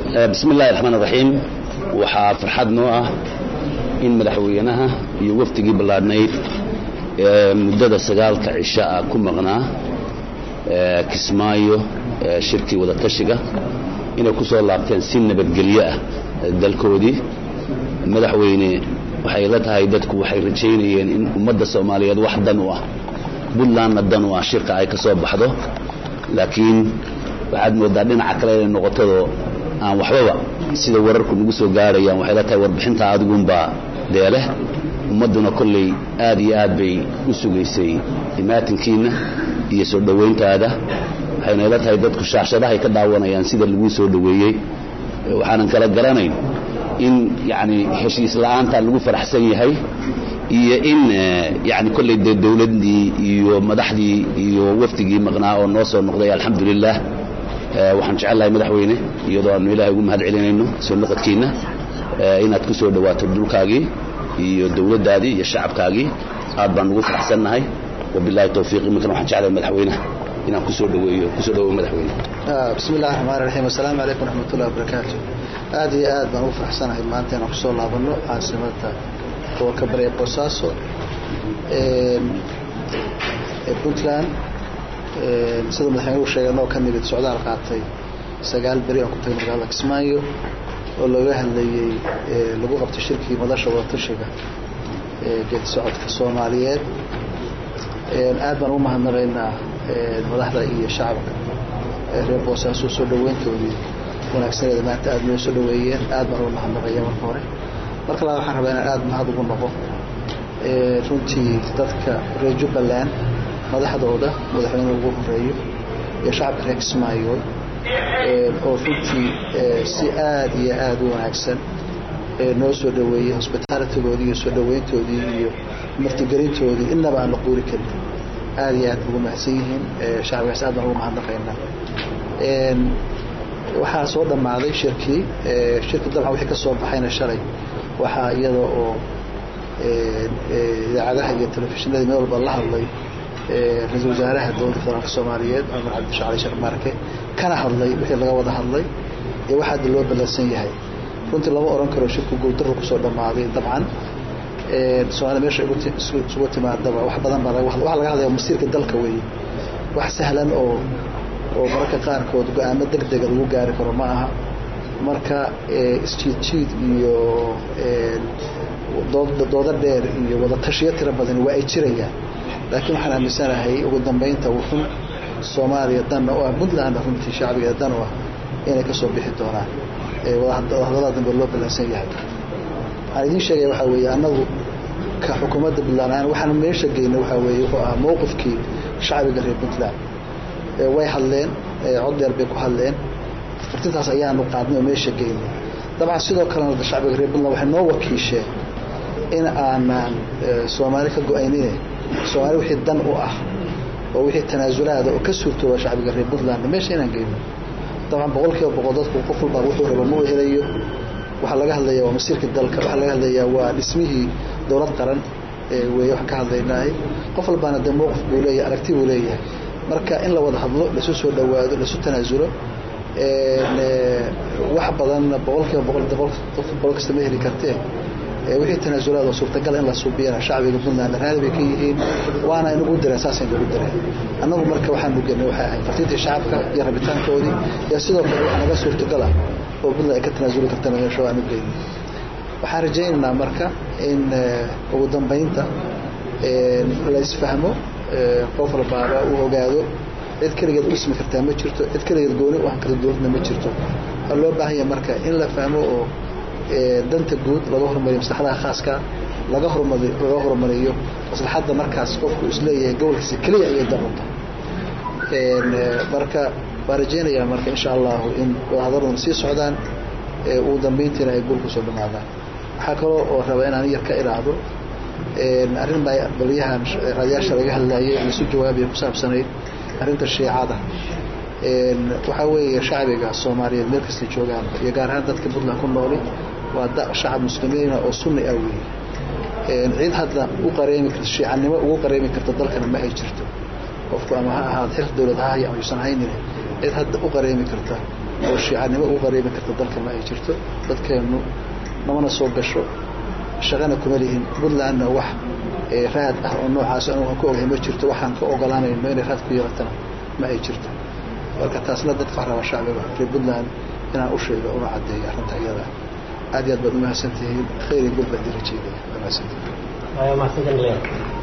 bismi illahi raxmaan raxiim waxaa farxad noo ah in madaxweynaha iyo wafdigii ballaadhnayd ee muddada sagaalka cisho ah ku maqnaa kismaayo shirkii wadatashiga inay ku soo laabteen si nabadgelyo ah dalkoodii madaxweyne waxay la tahay dadku waxay rajaynayeen in ummadda soomaaliyeed wax dan u ah puntlandna dan u ah shirka ay ka soo baxdo laakiin waxaad moodaa dhinaca kale inay noqotadoo aan waxbaba sida wararku nagu soo gaarayaan waxay la tahay warbixinta adigunbaa deeleh ummadduna kolley aad iyo aad bay u sugaysay imaatinkiinna iyo soo dhowayntaada waxayna ila tahay dadku shaashadahay ka daawanayaan sida laguu soo dhoweeyey waxaanan kala garanayn in yani heshiis la'aanta lagu faraxsan yahay iyo in yani kolley dee dowladdii iyo madaxdii iyo wafdigii maqnaa oo noo soo noqday alxamdulilah waxaan jecellahay madaxweyne iyadoo aanu ilaahay ugu mahad celinayno soo noqodkiinna inaad ku soo dhowaato dhulkaagii iyo dowladdaadii iyo shacabkaagii aad baan ugu faraxsannahay wabilahi towfiiq iminkana waxaan jeclahay madaxweynaha inaan kusoo dhaweeyo kusoo dhawow madaxweyne bismi illahi raxmaan raxiim assalaamu calaykum raxmatullahi wabarakaatu aad iyo aad baan ugu faraxsanahay maanta inaan kusoo laabanno caasimada gobolka bari ee boosaaso ee puntland sida madaxweynuhu sheegay noo ka nimid socdaal qaatay sagaal beri aan ku tagay magaalada kismaayo oo looga hadlayey lagu qabtay shirkii madasha wadatashiga ee geedi socodka soomaaliyeed aad baan ugu mahadnaqaynaa madaxda iyo shacabka reer boosaaso soo dhoweyntoodii wanaagsaneeda maanta aad noo soo dhoweeyeen aad baan uga mahadnaqaya marka hore marka labaad waxaan rabaa inaan aad mahad ugu noqo runtii dadka reer jubbaland madaxdooda madaxweyne ugu horeeyo iyo shacabka reer kismaayo oo runtii si aad iyo aad u wanaagsan noo soo dhoweeyey hosbitaalitygoodii iyo soo dhoweyntoodii iyo martigelintoodii innaba aan la quuri karin aad iyo aad ugu mahadsan yihiin shacabkaas aad baan ugu mahadnaqaynaa waxaa soo dhammaaday shirkii shirki dabcan wixii ka soo baxayna shalay waxaa iyada oo idaacadaha iyo telefishinadii meel walba la hadlay ra-iisul wasaaraha dowladda federaalka soomaaliyeed cumar cabdisha cali sheekh marke kana hadlay wixii laga wada hadlay iyo waxa hadda loo ballansan yahay runtii lama oran karo shirku guuldarru kusoo dhammaaday dabcan soomaalia meesha isugu timaadaba wax badan baa waxa laga hadlaya masiirka dalka weeye wax sahlan oo oo mararka qaarkood go-aamo deg dega lagu gaari karo ma aha marka isjiid jiid iyo doodo dheer iyo wada tashiyo tiro badani waa ay jirayaan laakiin waxaan aaminsanahay ugu dambeynta wuxun soomaaliya danna u ah puntlandna runtii shacbigeeda dan u ah inay ka soo bixi doonaan wadahadallada dambe loo ballansan yahay waxaan idiin sheegaya waxaa weeye annagu ka xukuumadda puntland ahaan waxaan meesha geyna waxaa weeye wuxuu ahaa mowqifkii shacbiga reer puntland way hadleen cod dheer bay ku hadleen fartintaas ayaanu qaadnay oo meesha geynay dabcan sidoo kalena shacbiga reer puntland waxay noo wakiisheen in aanaan soomaali ka go-aynine soomaali wixii dan u ah oo wixii tanaasulaada oo ka suurtooba shacbiga reer puntland meesha inaan geyno dabcan boqol kiiba boqol dadku qof walbaa wuxuu raba ma u helayo waxaa laga hadlayaa waa masiirka dalka waxaa laga hadlayaa waa dhismihii dowlad qaran weeye waxaan ka hadlaynahay qof walbaana dee mowqif buu leeyahay aragti buu leeyahay marka in la wada hadlo laisu soo dhowaado laisu tanaasulo wax badanna boqol kiiba boqol boqol kasta ma heli kartee wixii tanaasulaad oo suurtagal in la suubiyana shacbiga puntland raali bay ka yihiin waana inagu direen saasay nagu direen annagu marka waxaan nugenay waxay ahayd fartiintii shacabka iyo rabitaankoodii iyo sidoo kale wax naga suurtagal ah oo puntland ay ka tanaasuli kartana meesha aan u geynay waxaan rajaynaynaa marka in ugu dambeynta la isfahmo qof walbaaba uu ogaado cid keligeed u dhismi kartaa ma jirto cid keligeed gooni u ahan karta dowladna ma jirto waxaa loo baahanya marka in la fahmo oo danta guud laga hormariyo maslaxadaha khaaska laga hormari laga horumariyo maslaxadda markaas qofku isleeyahay gobolkiisa keliya ayay daunta marka waa rajeynayaa marka insha allahu in wadahadaladuna sii socdaan ugu dambeyntiina ay guul kusoo dhamaadaan waxaa kaloo oo raba inaan yar ka iraahdo arrin baa baliyahan raadiyaasha laga hadlayay laisu jawaabaya ku saabsanayd arrinta shiicada waxaa weeye shacbiga soomaaliyeed meel kasta joogaan iyo gaar ahaan dadka puntland ku nooli waa shacab muslimiina oo sunni ah weeye cid hadda u qareemi karta shiicanimo ugu qareemi karta dalkana ma ay jirto qofku ama ha ahaad xil dowlad ha haya ama yuusan haynin cid hadda u qareemi karta oo shiicanimo ugu qariibi karta dalka ma ay jirto dadkeennu namana soo gasho shaqana kuma lihin puntlandna wax raad ah oo noocaas anu aan ka ogahay ma jirto waxaan ka ogolaanayno inay raad ku yeelatana ma ay jirto marka taasna dadka wax raba shacbiga reer puntland inaan u sheego una caddeeyo arrinta iyada aad iyo aad baad umahadsan tihiin khayr iyo gol baan dii rajeynaya waa mahadsantihiin